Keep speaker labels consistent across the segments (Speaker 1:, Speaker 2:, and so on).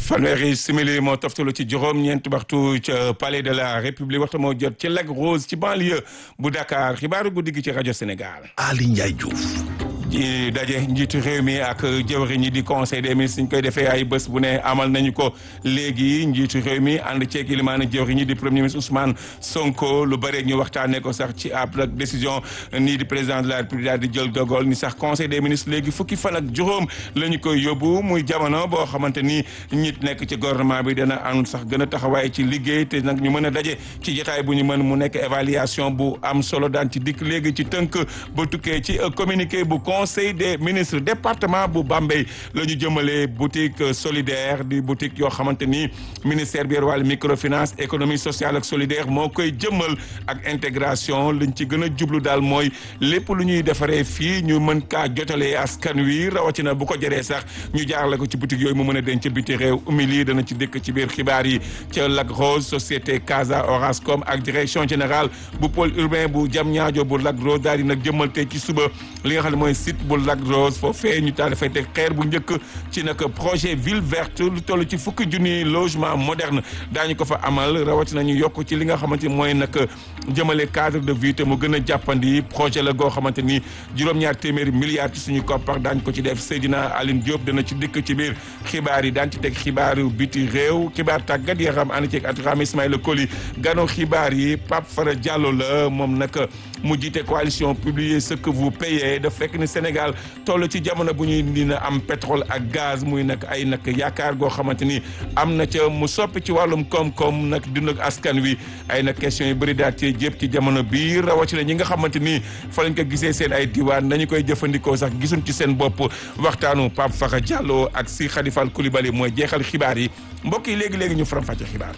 Speaker 1: fanweeri simili moo toftalu ci juróom-ñeent waxtu ca palais de la république waxtu moo jot ci Lac Rose ci banlieue bu Dakar xibaaru guddi gi ci rajo Sénégal.
Speaker 2: Ali Ndiaye Diouf.
Speaker 1: ci daje njiitu réew mi ak jëwriñ ñi di conseil des ministres ñu koy defee ay bés bu ne amal nañu ko léegi njiitu réew mi ànd ceeg ilimaana jëwriñ ñi di premier ministre Ousmane Sonko lu bëre ñu waxtaanee ko sax ci ab décision nii di président de la république daal di jël dogal ni sax conseil des ministres léegi fukki fan ak juróom la ñu koy yóbbu muy jamono boo xamante ni ñit nekk ci gouvernement bi dana am sax gën a taxawaay ci liggéey te nag ñu mën a daje ci jotaay bu ñu mën mu nekk évaluation bu am solo daan ci dikk léegi ci tënk ba tukkee ci communiqué bu conseil des ministres département bu Bambey la ñu jëmalee boutique solidaire di boutique yoo xamante ni ministère bi yor wàllu microfinance économie sociale ak solidaire moo koy jëmmal ak intégration liñ ci gën a jublu daal mooy lépp lu ñuy defaree fii ñu mën kaa jotalee askan wi rawatina bu ko jëree sax ñu jaarale ko ci boutique yooyu mu mën a denc biti réew umili dana ci dëkk ci biir xibaar yi ca Lac Rose société Casa Orascom ak direction générale bu pôle urbain bu Diamniadio bu Lac Rose daal di nag jëmmal tey ci suba li nga xam ne mooy site bu Lac Rose foofee ñu daal dafay teg xeer bu njëkk ci nag projet ville verte lu toll ci fukki junni logement moderne daañu ko fa amal rawatina ñu yokk ci li nga xamante ni mooy nag jëmale cadre de vie te mu gën a jàppandi projet la goo xamante ni juróom-ñaar téeméeri milliards ci suñu koppar daañu ko ci def Seydina Aline Diop dana ci dikk ci biir xibaar yi daan ci teg xibaaru biti réew xibaar tàggat yaram ànd ceeg Atraham Ismaïla Koli gano xibaar yi Pape Fara Diallo la moom nag mu jiite coalition publier ce que vous payez daf fekk ni Sénégal toll ci jamono bu ñuy dina am pétrole ak gaz muy nag ay nag yaakaar goo xamante ni am na ca mu soppi ci wàllum koom-koom nag dund ak askan wi ay nag question yu bëri daal ci jépp ci jamono bii rawatina ñi nga xamante ni fa lañ ko gisee seen ay diwaan nañu koy jëfandikoo sax gisuñ ci seen bopp waxtaanu Pape Fakha Diallo ak si Khadifal Koulibaly mooy jeexal xibaar yi mbokk yi léegi-léegi ñu faram-fàcce xibaar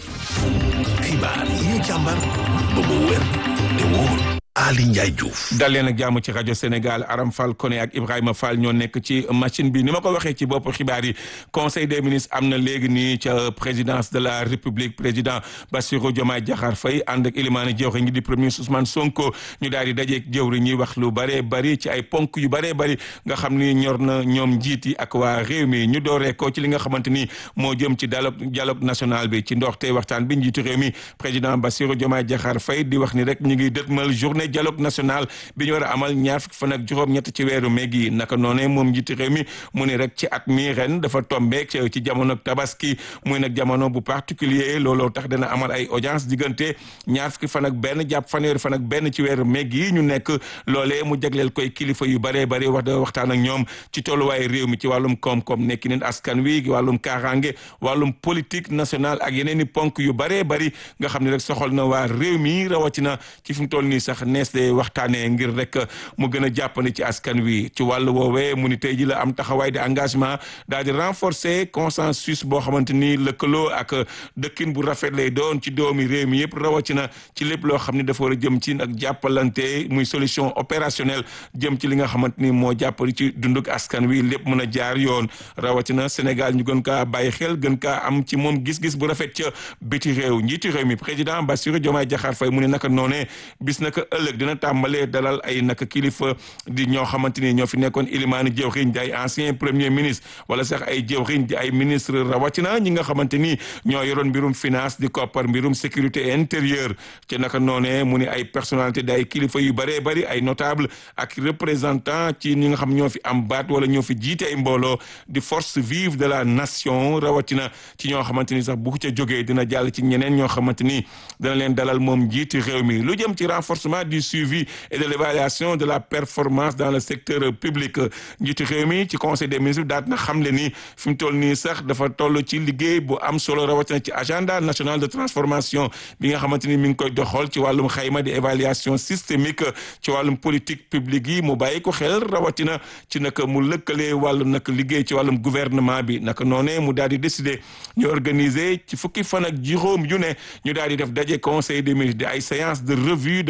Speaker 2: xibaar yi ñu càmbar ba mu wér te wóor Ali Ndiaye Diouf.
Speaker 1: dal leen ak jàmm ci rajo Sénégal Aram Fall Koné ak Ibrahima Fall ñoo nekk ci machine bi ni ma ko waxee ci bopp xibaar yi conseil des ministres am na léegi nii ca présidence de la république président Bassirou Diomaye Diakhar Faye ànd ak ilimaani jëwriñ ñi di premier ministre Ousmane Sonko ñu daal di dajeeg jëwriñ ñi wax lu bëree bëri ci ay ponk yu bëree bëri nga xam ni ñor na ñoom njiit yi ak waa réew mi ñu dooree ko ci li nga xamante ni moo jëm ci dialogue dialogue national bi ci ndoxte waxtaan bi njiitu réew mi président Bassirou Diomaye Diakhar Faye di wax ni rek ñu ngi dëtmal journée dialogue national bi ñu war a amal ñaar fukki fan ak juróom-ñett ci weeru mai gi naka noonee moom njiiti réew mi mu ni rek ci at mi ren dafa tombeek ci jamono tabaski muy nag jamono bu particulier looloo tax dana amal ay audience diggante ñaar fukki fan ak benn jàpp fanweeri fan ak benn ci weeru mai gi ñu nekk loolee mu jagleel koy kilifa yu baree bari wax da waxtaan ak ñoom ci tolluwaay réew mi ci wàllum koom-koom nekki neen askan wi wàllum kaaraange wàllum politique nationale ak yeneen i ponk yu baree bari nga xam ne rek soxal na waa réew mi rawatina ci fi mu toll nii sax nees waxtaanee ngir rek mu gën a jàppandi ci askan wi ci wàllu woowee mu ni tey ji la am taxawaay di engagement daal di renforcer consensus boo xamante ni lëkkaloo ak dëkkin bu rafet lay doon ci doomi réew mi yëpp rawatina ci lépp loo xam ni dafa war a jëm ci ak jàppalante muy solution opérationnelle jëm ci li nga xamante ni moo jàppali ci dunduk askan wi lépp mën a jaar yoon rawatina Sénégal ñu gën kaa bàyyi xel gën kaa am ci moom gis-gis bu rafet ca biti réew njiiti réew mi président Bassirou Diomaye Diakhar Faye mu ne naka noonee bis naka ëllëg dina tàmbalee dalal ay naka kilifa di ñoo xamante ni ñoo fi nekkoon ilimaani jëwriñ di ay ancien premier ministre wala sax ay jëwriñ di ay ministre rawatina ñi nga xamante ni ñoo yoroon mbirum finance di koppar mbirum sécurité intérieure ci naka noonee mu ni ay personnalité di ay kilifa yu bëree bëri ay notable ak représentant ci ñi nga xam ñoo fi am baat wala ñoo fi jiite ay mbooloo di force vive de la nation rawatina ci ñoo xamante ni sax bu ca jógee dina jàll ci ñeneen ñoo xamante ni dana leen dalal moom jiiti réew mi lu jëm ci renforcement du suivi et de l'évaluation de la performance dans le secteur public njiitu réew mi ci conseil des ministres daat na xam le ni fi mu toll nii sax dafa toll ci liggéey bu am solo rawatina ci agenda national de transformation bi nga xamante ni mi ngi koy doxal ci wàllum xayma di évaluation systémique ci wàllum politique publique yi mu bàyyi ko xel rawatina ci naka mu lëkkalee wàllu nag liggéey ci wàllum gouvernement bi naka noonee mu daal di décider ñu organiser ci fukki fan ak juróom yu ne ñu daal di def daje conseil des ministres di ay séance de revue de performance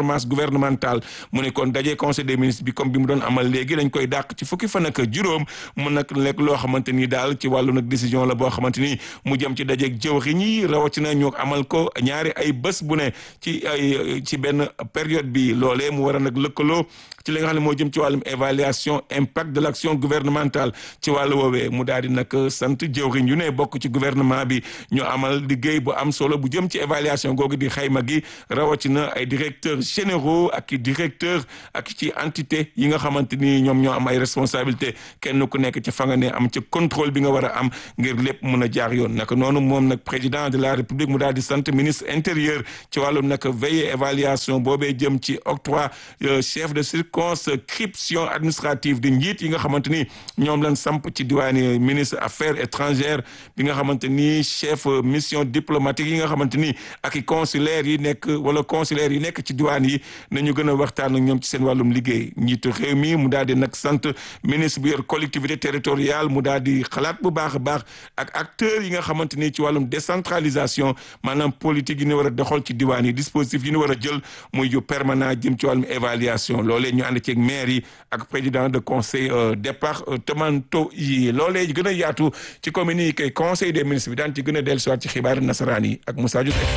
Speaker 1: performance gouvernementale mu ne kon daje conseil des ministres bi comme bi mu doon amal léegi dañ koy dàq ci fukki fan ak juróom mu nag lekk loo xamante ni daal ci wàllu nag décision la boo xamante ni mu jëm ci dajeeg jëwriñ yi rawatina ñu amal ko ñaari ay bés bu ne ci ay ci benn période bi loolee mu war a nag lëkkaloo ci li nga xam ne moo jëm ci wàllum évaluation impact de l'action gouvernementale ci wàllu woowee mu daal di nag sant jëwriñ yu ne bokk ci gouvernement bi ñu amal liggéey bu am solo bu jëm ci évaluation googu di xayma gi rawatina ay directeurs généraux ak i directeurs ak ci entité yi nga xamante ni ñoom ñoo am ay responsabilité kenn ku nekk ci fa nga ne am ci contrôle bi nga war a am ngir lépp mun a jaar yoon naka noonu moom nag président de la république mu daal di sant ministre intérieur ci wàllum nag veille évaluation boobee jëm ci octroi chef de circonscription administrative di njiit yi nga xamante ni ñoom lañ samp ci diwaani ministre affaires étrangères bi nga xamante ni chef mission diplomatique yi nga xamante ni ak i consulaires yi nekk wala consulaires yi nekk ci diwaan yi nañu gën a waxtaan ak ñoom ci seen wàllum liggéey njiitu réew mi mu daal di nag sant ministre bi yor collectivité territoriale mu daal di xalaat bu baax a baax ak acteurs yi nga xamante ni ci wàllum décentralisation maanaam politique yi ñu war a doxal ci diwaan yi dispositif yi ñu war a jël muy yu permanent jëm ci wàllum évaluation loolee ñu ànd ceeg maire yi ak président de conseil départementaux yi loolee gën a yaatu ci communiqué conseil des ministres bi daan ci gën a dellusiwaat ci xibaar nasaraan yi ak Moussa Diouf.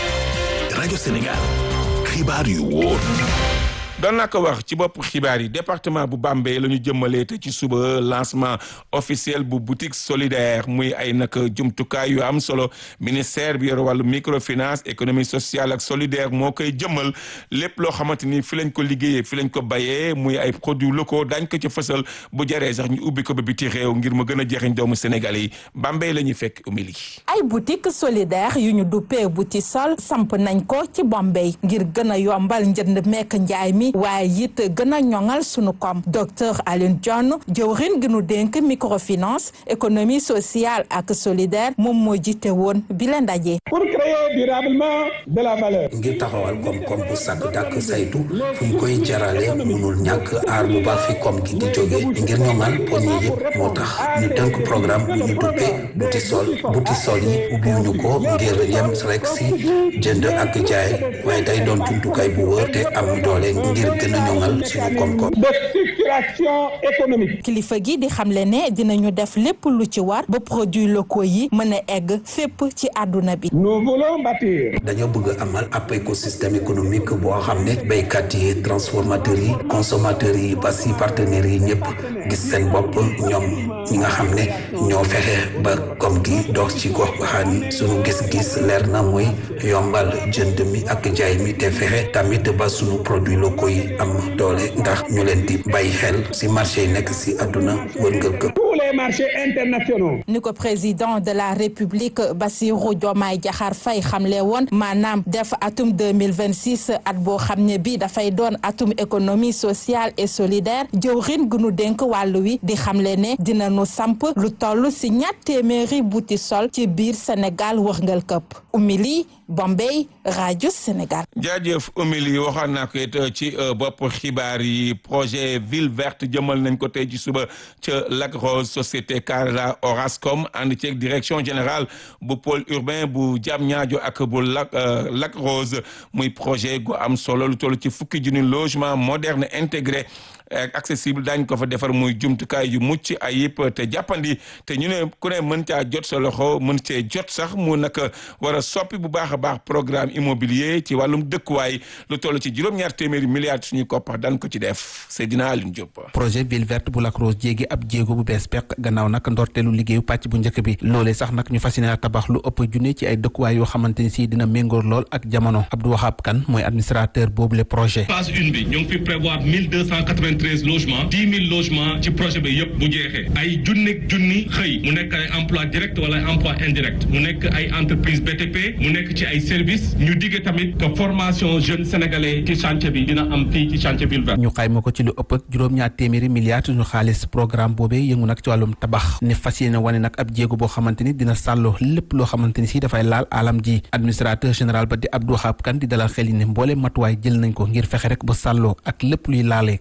Speaker 2: rajo Sénégal xibaar yu wóor.
Speaker 1: doon naa ko wax ci bopp xibaar yi département bu Bambey la ñu jëmmalee te ci suba lancement officiel bu boutique solidaire muy ay nag jumtukaay yu am solo ministère bi yor wàllu microfinance économie sociale ak solidaire moo koy jëmmal lépp loo xamante ni fi lañ ko liggéeyee fi lañ ko bayee muy ay produits locaux dañ ko ci fësal bu jaree sax ñu ubbi ko ba biti réew ngir mu gën a jeexiñ doomu Sénégalais yi Bambey la ñuy fekk umili
Speaker 3: ay boutique solidaire yu ñu duppee boutique sol samp nañ ko ci Bambey ngir gën a yombal njënd mekk njaay mi waaye it gën a ñoŋal sunu koom docteur Alioune Dione jëwrin gi nu dénk microfinance économie sociale ak solidaire moom moo jiite woon bi la ndaje.
Speaker 4: pour créer durablement de la valeur.
Speaker 5: ngir taxawal koom-koom bu sàkk dàkk saytu fu ñu koy jarale munul ñàkk aar bu baax fi koom gi di jóge ngir ñoŋal poñi yëpp moo tax ñu tënk programme bu ñu duppee buti sol buti sol yi ubbiwuñu ko ngir yem rek si jënd ak jaay waaye day doon jumtukaay bu wër te am doole ngir gën a ñoŋal suñu koom-koom.
Speaker 4: de structuration économique.
Speaker 3: kilifa gi di xamle ne dinañu def lépp lu ci war ba produits locaux yi mën a egg fépp ci àdduna bi.
Speaker 4: nous voulons bâtir.
Speaker 5: dañoo bëgg amal ab écosystème économique boo xam ne béykat yi transformateurs yi consommateurs yi ba si partenaires yi ñëpp gis seen bopp ñoom ñi nga xam ne ñoo fexe ba koom gi dox ci gox goxaan yi suñu gis-gis leer na mooy yombal jënd mi ak jaay mi te fexe tamit ba suñu produits locaux yi am doole ndax ñu leen di bàyyi xel si marché yi nekk si àdduna wërngël këpp
Speaker 4: tous les marchés internationaux.
Speaker 3: ni ko président de la république Bassirou Diomaye Diakhar Faye xamle woon maanaam def atum 2026 at boo xam ne bi dafay doon atum économie sociale et solidaire jëwrin gu nu dénk wàllu wi di xamle ne dina nu samp lu toll si ñatt téeméeri buti sol ci biir Sénégal wërngal këpp umili Bombay rajo Sénégal.
Speaker 1: jaajëf Oumy waxoon naa ko it ci bopp xibaar yi projet ville verte jëmal nañ ko tey ci suba ca Lac Rose société Canada Orascom ànd ceeg direction générale bu pôle urbain bu Diamniadio ak bu Lac Lac Rose muy projet gu am solo lu toll ci fukki junni logement moderne intégré. accessible daañ ko fa defar muy jumtukaay yu mucc ayib te jàppandi te ñu ne ku ne mën caa jot sa loxo mën cee jot sax mu nag war a soppi bu baax a baax programme immobilier ci wàllum dëkkuwaay lu toll ci juróom-ñaar téeméeri milliards suñuy koppar daan ko ci def Seydina Alioune Diop.
Speaker 6: projet ville verte bu Lac Rose jéegi ab jéego bu bees peq gannaaw nag ndorteelu liggéeyu pàcc bu njëkk bi loolee sax nag ñu fas yéene tabax lu ëpp junne ci ay dëkkuwaay yoo xamante ni si dina méngoor lool ak jamono Abdou Wahab Kane mooy administrateur boobu le projet.
Speaker 7: phase une bi ñu ngi fi prévoir mille deux cent quatre-vingt-treize logements dix mille logements ci projet bi yëpp bu jeexee ay junneeg junni xëy mu nekk ay emploi direct wala emploi indirect mu nekk ay entreprise BTP mu nekk ci ay services ñu digge tamit que formation jeune sénégalais ci chantier bi dina am fii ci chantier ville verte
Speaker 6: ñu xayma ko ci lu ëpp ak juróom-ñaar téeméeri milliards ñu xaalis programme boobee yëngu nag ci wàllum tabax ne fas yéene wane nag ab jéego boo xamante ni dina sàlloo lépp loo xamante ni si dafay laal alam ji administrateur général ba di Abdou Wahab Kane di dalal xel yi ne mboole matuwaay jël nañ ko ngir fexe rek ba sàlloo ak lépp luy laale alam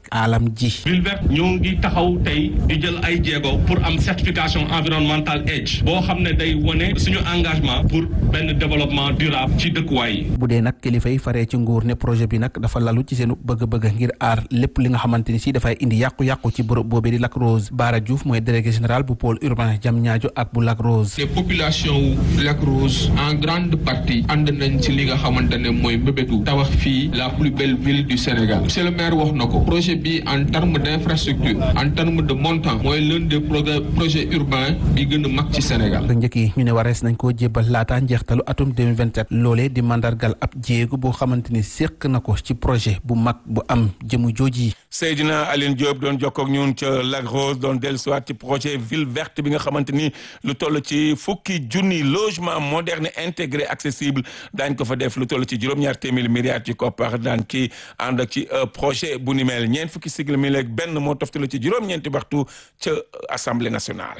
Speaker 6: am ji.
Speaker 7: ville verte ñoo ngi taxaw tey di jël ay jéego pour am certification environnementale EDGE boo xam ne day wone suñu engagement pour benn développement durable ci dëkkuwaay yi.
Speaker 6: bu dee nag kilifa yi faree ci nguur ne projet bi nag dafa lalu ci seen bëgg-bëgg ngir aar lépp li nga xamante ni si dafay indi yàqu-yàqu ci bërëb boobee di Lac Rose Bara Diouf mooy délégué général bu pôle urbain Diamniadio ak bu Lac Rose.
Speaker 8: les populations wu Lac Rose en grande partie ànd nañ ci li nga xamante ne mooy mbébétu tabax fii la plus belle ville du Sénégal monsieur le maire wax na ko projet bi en terme d' infrastructure en terme de montant mooy l'un des projets urbains bi gën a mag ci Sénégal.
Speaker 6: njëkk yi ñu ne warees nañ koo jébbal laata njeextalu atum 2027 loolee di mandargal ab jéego boo xamante ni séq na ko ci projet bu mag bu am jëmu jooji.
Speaker 1: Seydina Aline Diop doon jokkoo ak ñun ca Lac Rose doon dellusiwaat ci projet ville verte bi nga xamante ni lu toll ci fukki junni logement moderne intégré accessible daañ ko fa def lu toll ci juróom-ñaar téeméeri milliards ci koppar daan ki ànd ak ci projet bu ni mel ñeent fukki sigla mi leeg benn moo toftalu ci juróom-ñeenti waxtu ca assemblée nationale.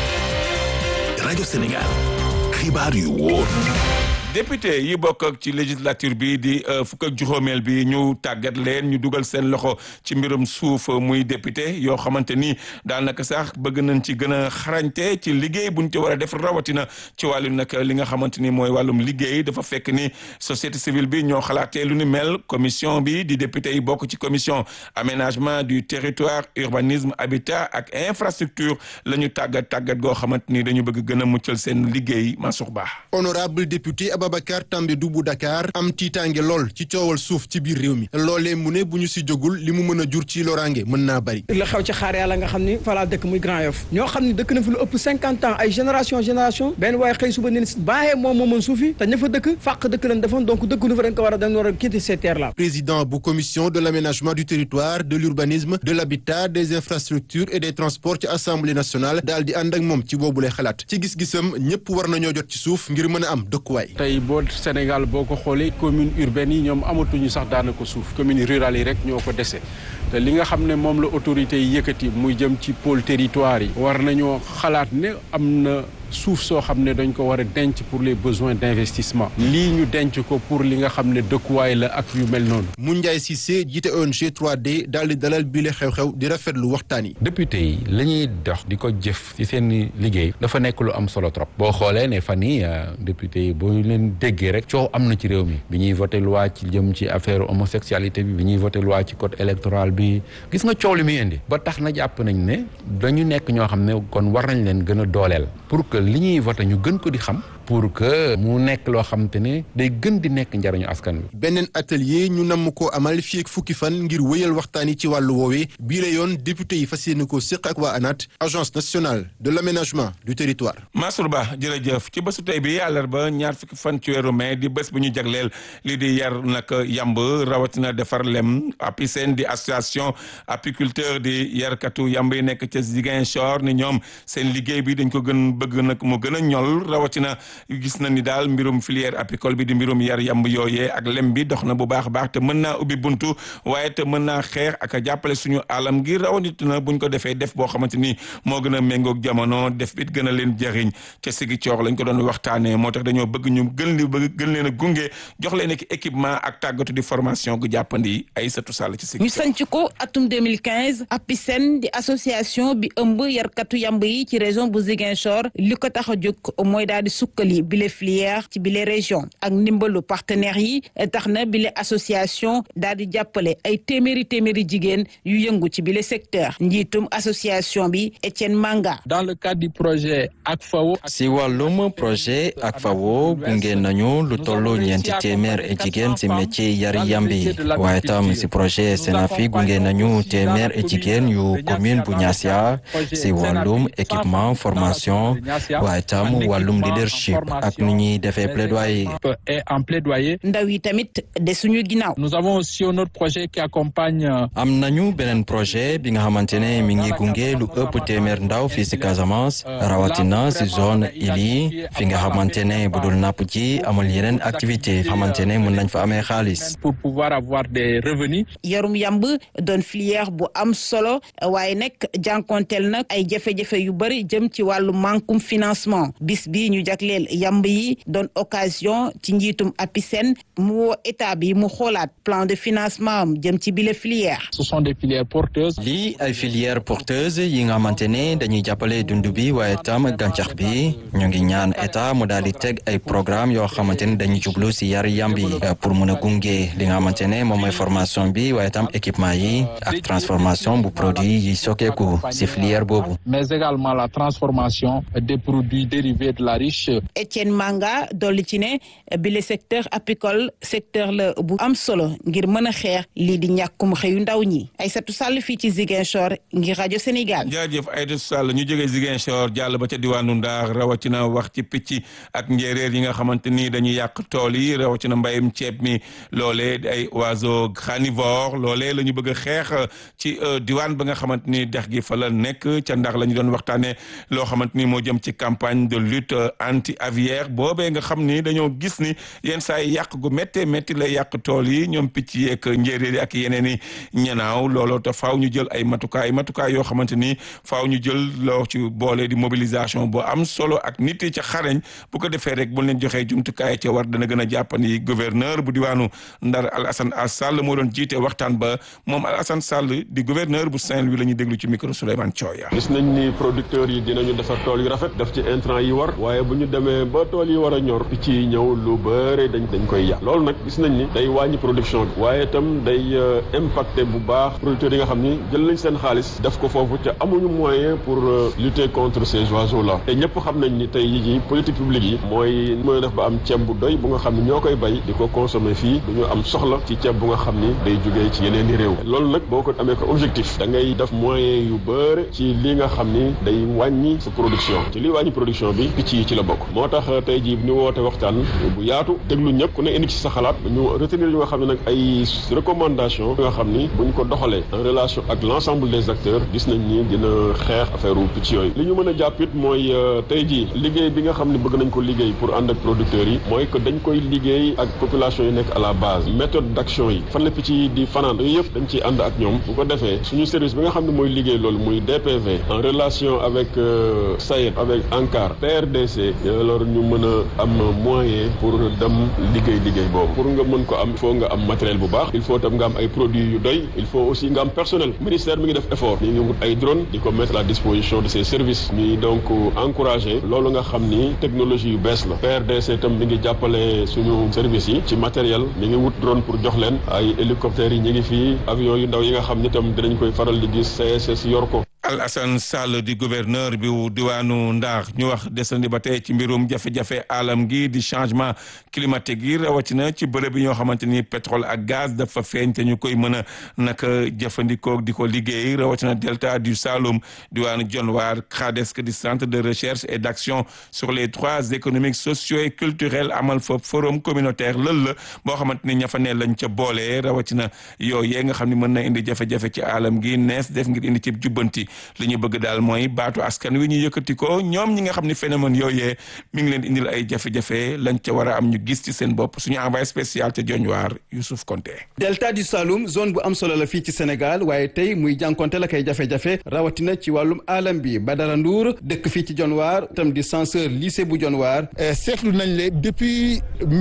Speaker 2: rajo Sénégal xibaar yu wóor.
Speaker 1: député yi bokk ak ci législature bi di fukk ak juróomeel bi ñu tàggat leen ñu dugal seen loxo ci mbirum suuf muy député yoo xamante ni daanaka sax bëgg nañ ci gën a xarañte ci liggéey buñ ci war a def rawatina ci wàllu nag li nga xamante ni mooy wàllum liggéey dafa fekk ni société civile bi ñoo xalaatee lu ni mel commission bi di député yi bokk ci commission aménagement du territoire urbanisme habitat ak infrastructure la ñu tàggat tàggat goo xamante ni dañu bëgg gën a muccal seen liggéey Mansour Ba.
Speaker 9: honorable député Babacar Tambédou bu Dakar am tiitaange lool ci coowal suuf ci biir réew mi loolee mu ne bu ñu si jógul li mu mën a jur ci loraange mën naa bari
Speaker 10: la xew ci xaar yàlla nga xam ni falaa dëkk muy Grand Yoff ñoo xam ni dëkk na fi lu ëpp cinquante ans ay génération génération benn waaye xëy suba ne baaxee moom moo mën suuf yi te ña fa dëkk fàq dëkk lañ defoon donc dëkk nu fa dañ ko war a dañ war a quitter ces terres là
Speaker 9: président bu commission de l'aménagement du territoire de l'urbanisme de l'habitat des infrastructures et des transports ci assemblée nationale daal di ànd ak moom ci boobule xalaat ci gis-gisam ñëpp war nañoo jot ci suuf ngir mën a am dëkkuwaay
Speaker 11: tey boo Sénégal boo ko xoolee commune urbaine yi ñoom amatuñu sax daanaka suuf commune rurale yi rek ñoo ko dese te li nga xam ne moom la autorité yi yëkkati muy jëm ci pôle territoire yi war nañoo xalaat ne am na suuf soo xam ne dañ ko war a denc pour les besoins d'investissement lii ñu denc ko pour li nga xam ne dëkkuwaay la ak yu mel noonu.
Speaker 9: Moundiaye Cissé jiite ONG 3D daal di dalal bile xew-xew di rafetlu waxtaan yi.
Speaker 12: député yi la ñuy dox di ko jëf ci seen liggéey dafa nekk lu am solo trop boo xoolee ne fan yii député yi boo leen déggee rek coow am na ci réew mi bi ñuy voté loi ci jëm ci affaire homosexualité bi bi ñuy voté loi ci code électoral bi gis nga coow li muy indi ba tax na jàpp nañ ne dañu nekk ñoo xam ne kon war nañ leen gën a dooleel pour que li ñuy voté ñu gën ko di xam pour que mu nekk loo xam te ne day gën di nekk njariñu askan wi.
Speaker 9: beneen atelier ñu namm koo amal fii ak fukki fan ngir wéyal waxtaan yi ci wàllu woowee bii la yoon député yi fas yéene koo séq ak waa ANAT agence nationale de l'aménagement du territoire.
Speaker 1: Mansour Ba jërëjëf ci bésu tey bi àllarba ñaar fukki fan ci weeru mai di bés bu ñu jagleel lii di yar nag yamb rawatina defar lem APICEN di association apiculteur di yarkatu yamb yi nekk ca Ziguinchor ni ñoom seen liggéey bi dañ ko gën bëgg nag mu gën a ñol rawatina. gis na ni daal mbirum filière apicole bi di mbirum yar yamb yooyee ak lem bi dox na bu baax a baax te mën naa ubbi buntu waaye te mën naa xeex ak a jàppale suñu alam ngir rawatina buñ ko defee def boo xamante ni moo gën a méngoog jamono def bit gën a leen jëriñ ca sigi coor lañ ko doon waxtaanee moo tax dañoo bëgg ñu gën li bëgg gën leen a gunge jox leen ak équipement ak tàggatu di formation gu jàppandi ay satu sàll ci sigi
Speaker 13: ñu sanc ko atum 2015 APICEN di association bi ëmb yarkatu yamb yi ci région bu Ziguinchor li ko tax a jóg mooy daal di sukkali bile filière ci bile région ak ndimbalu partenaires yi tax na bile association daal di jàppale ay téeméeri téeméeri jigéen yu yëngu ci bile secteur njiitum association bi Etienne Manga.
Speaker 14: dans le cadre du projet ACFAO.
Speaker 15: si wàllum projet ACFAO gunge nañu lu toll ñeenti téeméer et jigéen si métier yari yambi waaye tam si projet Senafi gunge nañu téeméer et jigéen yu commune bu Niassia si wàllum équipement formation waaye tam wàllum leadership ak nu ñuy defee plaidoyer.
Speaker 14: et en plaidoyer.
Speaker 13: ndaw yi tamit de suñu ginnaaw.
Speaker 14: nous avons aussi un autre projet qui accompagne.
Speaker 15: am nañu beneen projet bi nga xamante ne mi ngi gunge lu ëpp téeméer ndaw fii si Casamance rawatina si zone ili fi nga xamante ne bu dul napp ji amul yeneen activité xamante ne mën nañ fa amee xaalis.
Speaker 14: pour pouvoir avoir des revenus.
Speaker 13: yarum yamb doon filière bu am solo waaye nag jànkonteel nag ay jafe-jafe yu bëri jëm ci wàllu mankum financement bis bii ñu jagleel dooleel yamb yi doon occasion ci njiitum APISEN mu woo état bi mu xoolaat plan de financement am jëm ci bile filière.
Speaker 14: ce sont des filières porteuses.
Speaker 15: lii ay filières porteuses yi nga xamante ne dañuy jàppale dund bi waaye tam gàncax bi ñu ngi ñaan état mu daal di teg ay programme yoo xamante ne dañuy jublu si yar yambi pour mun a gunge li nga xamante ne moom mooy formation bi waaye tam équipement yi ak transformation bu produit yi sokkeeku si filière boobu.
Speaker 14: mais également la transformation des produits dérivés de la riche.
Speaker 13: Etienne Manga dolli ci ne bi le secteur apicole secteur la bu am solo ngir mën a xeex lii di ñàkkum xëyu ndaw ñi Aïssatou Sall fii ci Ziguinchor ngir rajo Sénégal.
Speaker 1: jaajëf Aïssatou Sall ñu jógee Ziguinchor jàll ba ca diwaanu Ndar rawatina wax ci picc ak njéeréer yi nga xamante ni dañuy yàq tool yi rawatina mbayum ceeb mi loolee ay oiseaux carnivores loolee la ñu bëgg a xeex ci diwaan ba nga xamante ni dex gi fa la nekk ca Ndar la ñu doon waxtaanee loo xamante ni moo jëm ci campagne de lutte anti aviaire boobee nga xam ni dañoo gis ni yenn saa yi yàq gu méttee métti lay yàq tool yi ñoom picc yeeg njéeréer yi ak yeneen i ñanaaw looloo te faaw ñu jël ay matukaay matukaay yoo xamante ni faaw ñu jël loo ci boole di mobilisation bu am solo ak nit yi ca xarañ bu ko defee rek bu leen joxee jumtukaay ca war dana gën a jàppandi gouverneur bu diwaanu Ndar Alassane Sall moo doon jiite waxtaan ba moom Alassane Sall di gouverneur bu Saint-Louis la ñuy déglu ci micro Souleymane Thioya.
Speaker 16: gis nañ ni producteurs yi dinañu defar tool yu rafet def ci intrant yi war waaye bu ñu demee ba tool yi war a ñor picc yi ñëw lu bëre dañ dañ koy yàq loolu nag gis nañ ni day wàññi production bi waaye itam day impacté bu baax producteurs yi nga xam ni jël nañ seen xaalis def ko foofu te amuñu moyen pour lutter contre ces oiseaux là te ñëpp xam nañ ni tey yi politique publique yi mooy mooy def ba am ceeb bu doy bu nga xam ni ñoo koy bay di ko consommer fii du ñu am soxla ci ceeb bu nga xam ni day jógee ci yeneen i réew loolu nag boo ko amee ko objectif da ngay def moyen yu bëre ci li nga xam ni day wàññi sa production ci li wàññi production bi picc yi ci la bokk moo tax tey jii ñu woote waxtaan bu yaatu déglu ñëpp ku ne indi ci sa xalaat ñu retenir yu nga xam ne nag ay recommandation nga xam ni buñ ko doxalee en relation ak l'ensemble des acteurs gis nañ ni dina xeex affaire u picc yooyu li ñu mën a jàpp it mooy tey jii liggéey bi nga xam ne bëgg nañ ko liggéey pour ànd ak producteurs yi mooy que dañ koy liggéey ak population yi nekk à la base méthode d'action yi fan la picc yi di fanaan yooyu yëpp dañ ciy ànd ak ñoom bu ko defee suñu service bi nga xam ne mooy liggéey loolu muy DPV en relation avec SAED avec ANCAR PRDC alors ñu mën a am moyen pour dem liggéey liggéey boobu pour nga mën ko am il faut nga am matériel bu baax il faut tam nga am ay produits yu doy il faut aussi nga am personnel ministère mi ngi def effort mi ngi wut ay drone di ko mettre à la disposition de ses services ñuy donc encourager loolu nga xam ni technologie yu bees la PRDC tam mi ngi jàppale suñu service yi ci matériel mi ngi wut drone pour jox leen ay hélicoptères yi ñu ngi fii avion yu ndaw yi nga xam ni tam dinañ koy faral di gis CSS yor ko
Speaker 1: Alassane Sall di gouverneur bi diwaanu Ndar ñu wax desandi ba tey ci mbirum jafe-jafe alam gi di changement climatique yi rawatina ci bërëb yi ñoo xamante ni pétrole ak gaz dafa feeñ te ñu koy mën a naka jëfandikoo di ko liggéey rawatina delta du Saloum diwaanu Dionewar CRADESC di centre de recherche et d'action sur les droits économiques sociaux et culturels amal fa forum communautaire lël la boo xamante ni ña fa ne lañ ca boole rawatina yooyu nga xam ne mën na indi jafe-jafe ci alam gi nees def ngir indi ci jubbanti li ñu bëgg daal mooy baatu askan wi ñu yëkkati ko ñoom ñi nga xam ni phénomène yooyee mi ngi leen indil ay jafe-jafe lañ ca war a am ñu gis ci seen bopp suñu envoyé spécial ca Dionewar Youssouf Konté
Speaker 17: delta du Saloum zone bu am solo la fii ci Sénégal waaye tey muy jànkonte la kay jafe-jafe rawatina ci wàllum alam bi Badara Ndour dëkk fii ci Dionewar tam di censeur lycée bu Dionewar
Speaker 18: seetlu nañ le depuis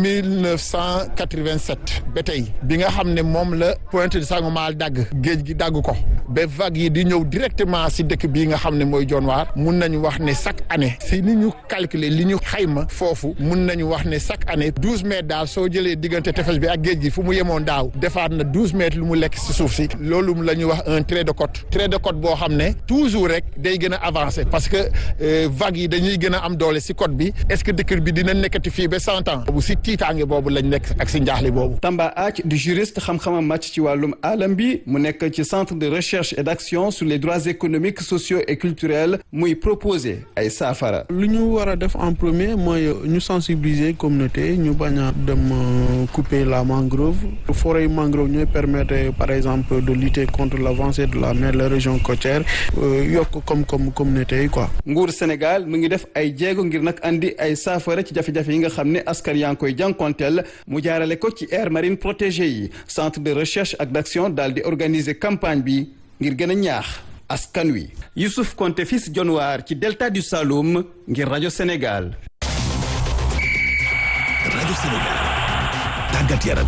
Speaker 18: 1987 ba tey bi nga xam ne moom la Pointe de Sangomar dagg géej gi dagg ko ba vague yi di ñëw directement si dëkk bii nga xam ne mooy Dionewar mun nañu wax ne chaque année si ni ñu calculer li ñu xayma foofu mun nañu wax ne chaque année douze mètres daal soo jëlee diggante tefes bi ak géej gi fu mu yemoon daaw defaat na douze mètres lu mu lekk si suuf si loolu la ñuy wax un trait de côte trait de côte boo xam ne toujours rek day gën a avancer parce que vagues yi dañuy gën a am doole si côte bi est-ce que dëkk bi dina nekkati fii ba cent ans bu si tiitaange boobu lañ nekk ak si njaaxle boobu.
Speaker 17: Tamba Ath di juriste xam-xamam màcc ci wàllum alam bi mu nekk ci centre de recherche et d'action sur les droits économiques sociaux et culturels muy proposer ay saafara.
Speaker 19: lu ñu war a def en premier mooy ñu sensibiliser communauté ñu bañ a dem couper la mangrove forêt mangrove ñooy permettre par exemple de lutter contre l'avancée de la mer les régions côtières yokk comme comme communauté yi quoi.
Speaker 17: nguur Sénégal mu ngi def ay jéego ngir nag andi ay saafara ci jafe-jafe yi nga xam ne askan yaa ngi koy jànkonteel mu jaarale ko ci aire marine protégée yi centre de recherche ak d'action daal di organiser campagne bi ngir gën a ñaax. askan wi Youssouf Konté fils Dionewar ci delta du Saloum ngir rajo Sénégal
Speaker 2: rajo Sénégal tàggat yaram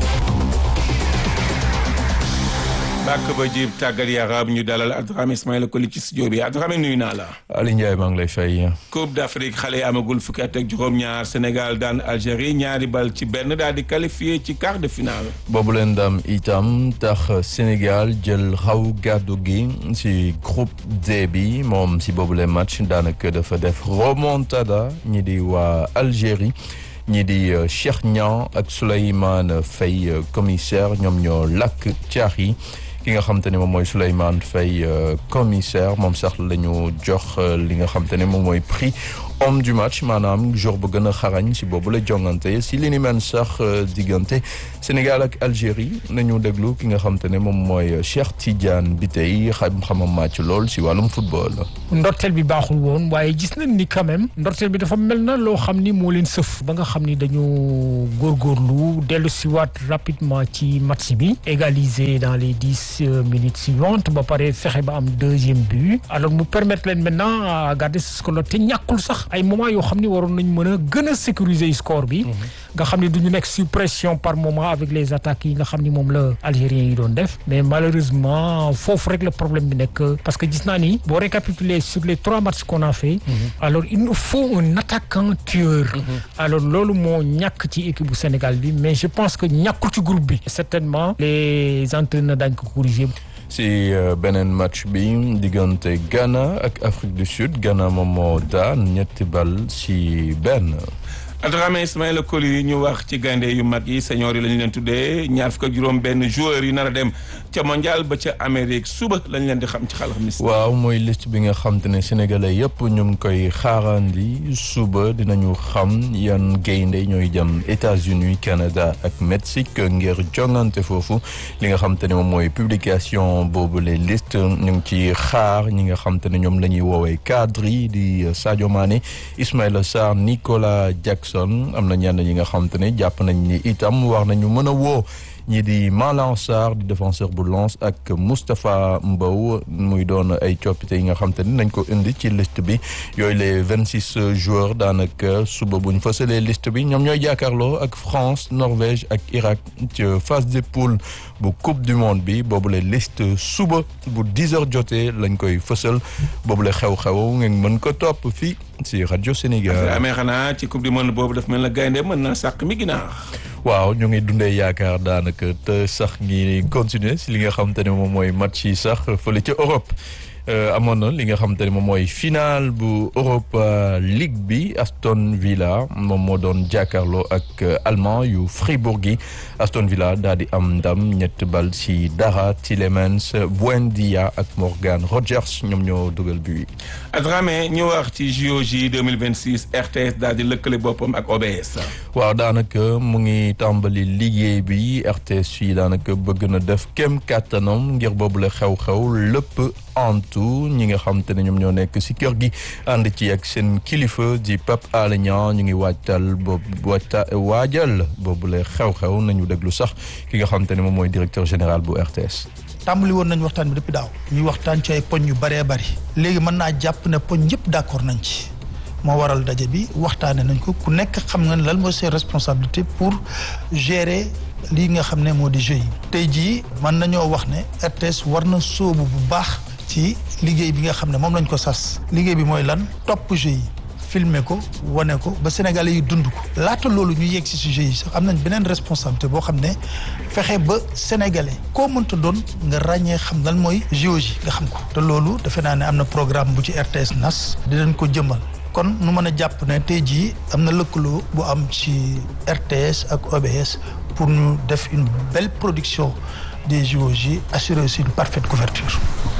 Speaker 1: bàkk ba jib tàggat yaram ñu dalal Adrame Ismaïla Koli ci studio bi Adrame nuyu naa la.
Speaker 20: Ali Ndiaye maa ngi lay fay.
Speaker 1: Coupe d'Afrique xale yi amagul fukki at ak juróom-ñaar Sénégal daan Algérie ñaari bal ci benn daal di qualifié ci quart de finale.
Speaker 20: boobu leen ndam itam tax Sénégal jël xaw gàddu gi si groupe D bi moom si boobu leen match daanaka dafa def remontada ñi di waa Algérie. ñii di Cheikh Niang ak Souleymane Faye commissaire ñoom ñoo lakk caax yi ki nga xam te ne moom mooy Souleymane Faye commissaire moom sax la ñu jox li nga xam te ne moom mooy prix homme du match maanaam jour bu gën a xarañ si boobu la jongante si li ni mel sax diggante Sénégal ak Algérie nañu déglu ki nga xam te ne moom mooy Cheikh Tidiane Bitèye xam-xamam màcc lool si wàllum football.
Speaker 21: ndorteel bi baaxul woon waaye gis nañ ni quand même ndorteel bi dafa mel na loo xam ni moo leen sëf ba nga xam ni dañu góorgóorlu dellu si waat rapidement ci match bi égaliser dans les dix minutes suivantes ba pare fexe ba am deuxième but alors mu permettre leen maintenant à garder ce score te ñàkkul sax ay moment yoo xam ni waroon nañ mën a gën a sécuriser score bi nga xam ni duñu nekk sous pression par moment avec les attaques yi nga xam ni moom la algériens yi doon def mais malheureusement foofu rek le problème bi nekk parce que gis naa ni boo récapituler sur les trois matchs qu'on a fait alors il nous faut un attaquant tueur alors loolu moo ñàkk ci équipe bu Sénégal bi mais je pense que ñàkkul ci groupe bi certainement les entraîneurs dañ ko corriger
Speaker 20: si beneen match bi diggante Ghana ak Afrique du Sud Ghana moom moo daan ñetti bal si benn.
Speaker 1: Adrame Ismaïla Koli ñu wax ci gaynde yu mag yi senior yi lañu leen tuddee ñaar fukk ak juróom benn joueurs yi nar a dem ca mondial ba ca Amérique suba lañ leen di xam ci xalaat
Speaker 20: waaw mooy liste bi nga xam te ne sénégalais yëpp ñu ngi koy xaarandi suba dinañu xam yan gaynde ñooy jëm États-Unis Canada ak Mexique ngir jongante foofu li nga xam te ne moom mooy publication boobu les listes ñu ngi ci xaar ñi nga xam te ne ñoom la ñuy woowee cadre yi di Sadio Mané Ismaïla Sarr Nicolas Jackson am na ñenn ñi nga xam te ne jàpp nañ ni itam war nañu mën a woo ñi di Malang Sarr di défenseur bu Lens ak Moustapha Mbow muy doon ay coppite yi nga xam te ni nañ ko indi ci liste bi yooyu les vingt six joueurs daanaka suba buñ fësalee liste bi ñoom ñooy jàkkaarloo ak France Norvège ak Irak ci phase de poule bu coupe du monde bi boobu la liste suba bu dix heures jotee lañ koy fësal boobu la xew-xew ngeen mën ko topp fii si rajo Sénégal.
Speaker 1: amee xanaa ci coupe du monde boobu daf mel na gaynde mën naa sàq mi ginaar.
Speaker 20: waaw ñu ngi dundee yaakaar daanaka te sax ngi continuer si li nga xam te ne moom mooy match yi sax fële ca Europe. amoon na li nga xam te ne moom mooy final bu Europa League bi Aston Villa moom moo doon jàkkaarloo ak allemand yu Fribourg yi Aston Villa daal di am ndam ñett bal si dara Tielemans Buendia ak Morgan Rogers ñoom ñoo dugal bi
Speaker 1: Adrame ñu wax ci JOJ 2026 RTS daal di lëkkale boppam ak OBS.
Speaker 20: waaw daanaka mu ngi tàmbali liggéey bi RTS fii daanaka bëgg na def kem kàttanam ngir boobu la xew-xew lépp antu ñi nga xam te ne ñoom ñoo nekk si kër gi ànd ci ak seen kilifa di Pape Alé Niang ñu ngi waajtal boobu waajta waajal boobu la xew-xew nañu déglu sax ki nga xam te ne moom mooy directeur général bu RTS.
Speaker 22: tàmbali woon nañu waxtaan bi depuis daaw ñuy waxtaan ci ay poñ yu bëree bëri léegi mën naa jàpp ne poñ yëpp d'accord nañ ci moo waral daje bi waxtaane nañ ko ku nekk xam nga lan mooy ses responsabilités pour gérer lii nga xam ne moo di jeu yi tey jii mën nañoo wax ne RTS war na sóobu bu baax ci liggéey bi nga xam ne moom lañ ko sas liggéey bi mooy lan topp jeu yi filmer ko wane ko ba sénégalais yi dund ko laata loolu ñu yegg si sujet yi sax am nañ beneen responsabilité boo xam ne fexe ba sénégalais koo mënta doon nga ràññee xam lan mooy géologie nga xam ko te loolu defe naa ne am na programme bu ci RTS nas dinañ ko jëmal kon nu mën a jàpp ne tey jii am na lëkkaloo bu am ci RTS ak OBS pour ñu def une belle production des JOJ assurer aussi une parfaite couverture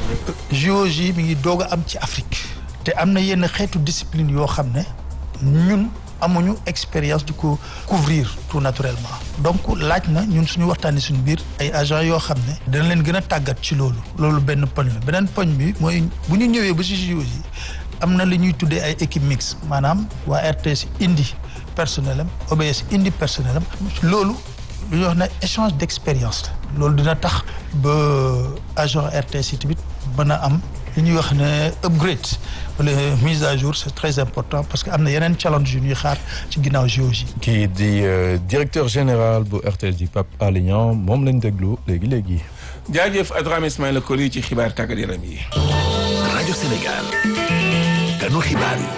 Speaker 22: JOJ mi ngi doog a am ci Afrique te am na yenn xeetu discipline yoo xam ne ñun amuñu expérience di ko couvrir tout naturellement donc laaj na ñun suñu waxtaanee suñu biir ay agents yoo xam ne dana leen gën a tàggat ci loolu loolu benn poñ la beneen poñ bi mooy bu ñu ñëwee ba ci JOJ am na li ñuy tuddee ay équipe mixte maanaam waa RTS indi personnel am OBS indi personnel am loolu lu ñuy wax ne échange d'expérience la loolu dina tax ba agent RTS yi tamit mën a am li ñuy wax ne upgrade wala mise à jour c'est très important parce que am na yeneen challenge yu ñuy xaar ci ginnaaw géologie.
Speaker 20: kii di directeur général bu RTS di Pape Alé Niang moom lañ déglu léegi léegi.
Speaker 1: jaajëf Adrame Ismaïla Koli ci xibaar tàggat yaram yi.
Speaker 2: rajo Sénégal. kanu xibaar yi.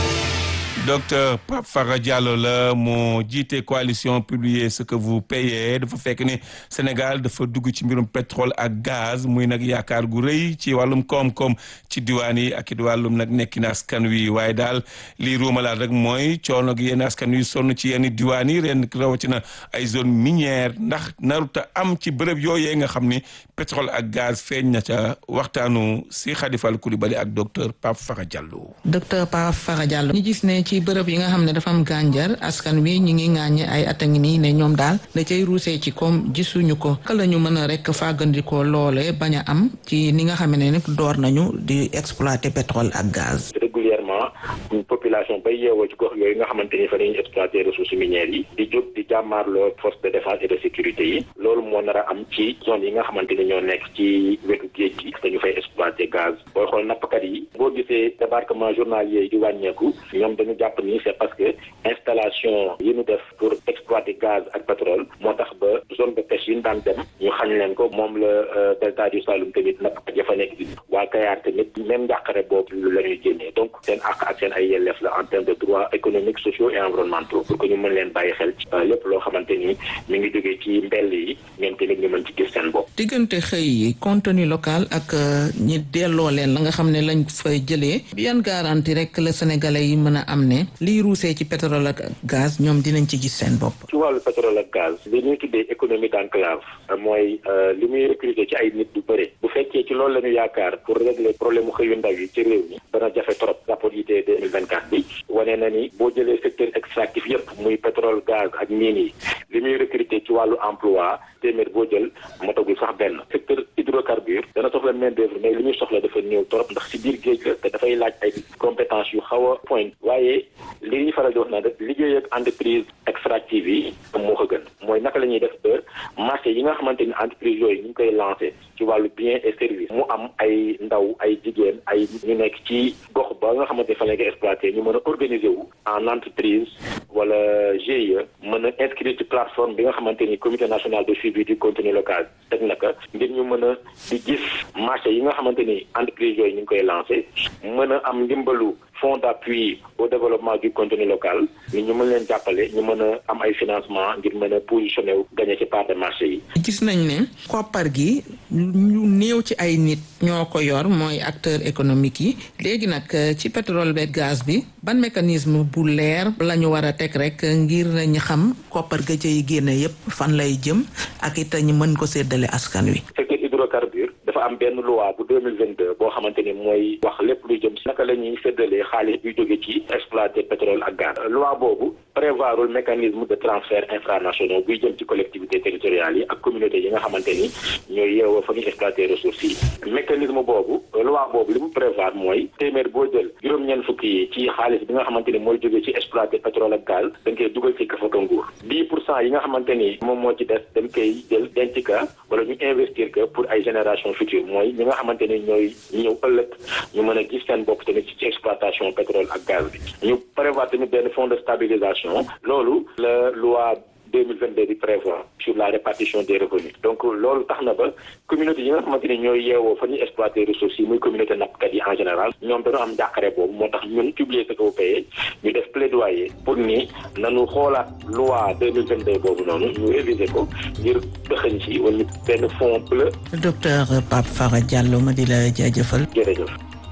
Speaker 1: docteur Pape Fara Diallo la moo jiite coalition publier ce que vous payez dafa fekk ni Sénégal dafa dugg ci mbirum pétrole ak gaz muy nag yaakaar gu rëy ci wàllum koom-koom ci diwaan yi ak it wàllum nag nekkin askan wi waaye daal lii ruumalaat rek mooy coono gi yenn askan wi sonn ci yenn diwaan yi ren rawatina ay zone minière ndax naruta am ci bërëb yooyee nga xam ni pétrole ak gaz feeñ na ca waxtaanu si Khadifal Coulibaly ak docteur Pape Fara Diallo.
Speaker 4: docteur Pape Fara Diallo ñu gis ne ci bërëb yi nga xam ne dafa am gànjar askan wi ñu ngi ŋàññe ay at a ngi nii ne ñoom daal da cay ruusee ci koom gisuñu ko ka la ñu mën a rek fàggandikoo loole bañ a am ci ni nga xam ne nag door nañu di exploiter pétrole ak gaz.
Speaker 5: régulièrement population bay yeewoo ci gox yooyu nga xamante ni fa la ñuy exploiter ressources minières yi di jóg di jàmmaarloo force de défense et de sécurité yi loolu moo nar a am ci zone yi nga xamante ni ñoo nekk ci wetu géej gi dañu fay exploiter gaz booy xool nappkat yi boo gisee débarquement journalier yi di wàññeeku ñoom dañu jàpp ni c'est parce que installation yi ñu def pour exploiter gaz ak pétrole moo tax ba zone de pêche yi ñu daan dem ñu xañ leen ko moom la delta du Saloum tamit nappkat ya fa nekk di waa Kayar tamit même njàqare boobu la ñuy génnee donc seen àq ak seen ay yelleef la en termes de droits économiques sociaux et environnementaux pour que ñu mën leen bàyyi xel ci lépp loo xamante ni mi ngi jógee ci mbell yi ñoom tamit ñu mën ci gis seen bopp.
Speaker 4: diggante xëy yi contenu local ak ñi delloo leen la nga xam ne lañ fay jëlee yan garantie rek la sénégalais yi mën a am ne liy ruusee ci pétrole ak gaz ñoom dinañ ci gis seen bopp.
Speaker 5: ci wàllu pétrole ak gaz li ñuy tuddee économie d'enclave mooy li muy recruter ci ay nit du bëre bu fekkee ci loolu la ñu yaakaar pour régler problème mu xëyu ndaw yi ci réew mi dana jafe trop rapport IT 2024 bi wane na ni boo jëlee secteur extractif yépp muy pétrole gaz ak mine yi li muy recruter ci wàllu emploi téeméer boo jël motagul sax benn secteur hydrocarbure dana soxla main d'œuvre mais li ñuy soxla dafa néew trop ndax ci biir géej la te dafay laaj ay compétence yu xaw a point waaye li ñuy faral di wax naan rek liggéey ak entreprise extractive yi moo ko gën mooy naka la ñuy def ba marché yi nga xamante ni entreprise yooyu ñu ngi koy lancé ci wàllu bien et service mu am ay ndaw ay jigéen ay ñu nekk ci gox ba nga xamante fa lañ koy exploité ñu mën a organiser wu en entreprise wala GIE mën a inscrire ci plateforme bi nga xamante ni comité national de suivi du contenu local teg naka ngir ñu mën a di gis marché yi nga xamante ni entreprise yooyu ñu ngi koy lancé mën a am ndimbalu fonds d'appui au développement du contenu local ni ñu mën leen jàppale ñu mën a am ay financement ngir mën a positionné wu gagné ci part de marché yi.
Speaker 4: gis nañ ne koppar gi ñu néew ci ay nit ñoo ko yor mooy acteur économique yi léegi nag ci pétrole beeg gaz bi ban mécanisme bu leer la ñu war a teg rek ngir ñu xam koppar ga cay génne yépp fan lay jëm ak it ñu mën ko séddale askan wi.
Speaker 5: secteur hydrocarbure dafa am benn loi bu deux mille vingt deux boo xamante ni mooy wax lépp luy jëm si naka la ñuy séddalee xaalis buy jóge ci exploiter pétrole ak gaz. loi boobu prévoirul mécanisme de transfert infranationaux buy jëm ci collectivités territoriales yi ak communautés yi nga xamante ni ñooy yeewoo fa ñuy exploiter ressources yi. mécanisme boobu loi boobu li mu prévoir mooy téeméer boo jël juróom-ñeent fukki yi ci xaalis bi nga xamante ni mooy jóge ci exploiter pétrole ak gaz dañ koy dugal ci kafaka nguur. dix pour cent yi nga xamante ni moom moo ci des dañ koy jël denc ka wala ñu investir que pour ay génération future mooy ñi nga xamante ni ñooy ñëw ëllëg ñu mën a gis seen bopp tamit ci exploitation pétrole ak gaz bi ñu prévoir tamit benn fonds de stabilisation loolu la loi 2022 di prévoir sur la répartition des revenus donc loolu tax na ba communauté yi nga xamante ni ñooy yeewoo fa ñuy exploiter ressources yi muy communauté nappkat yi en général ñoom dañoo am njàqare boobu moo tax ñun publier ce que vous payez ñu def plaidoyer pour ni nanu xoolaat loi 2022 boobu noonu ñu réviser ko ngir dëxëñ ci wala ñu benn fond bleu.
Speaker 4: docteur Pape Fara Diallo ma di la jaajëfal.
Speaker 5: jërëjëf.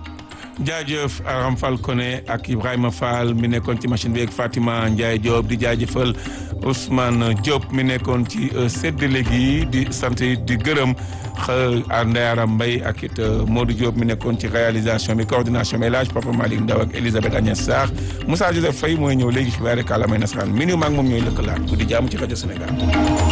Speaker 1: jaajëf Aram Fall Koné ak Ibrahima Fall mi nekkoon ci machine bi ak Fatima Ndiaye Diop di jaajëfal Ousmane Diop mi nekkoon ci séddale gi di sant di gërëm xa Ndeyara Mbaye ak it Modou Diop mi nekkoon ci réalisation bi coordination bi El Hadj Papa Malick Ndaw ak Elisabeth Agnès Sarr Moussa Joseph Faye mooy ñëw léegi xibaar rek àllamay nasaraan mi maag moom ñooy lëkkalaat bu di jàmm ci rajo Sénégal.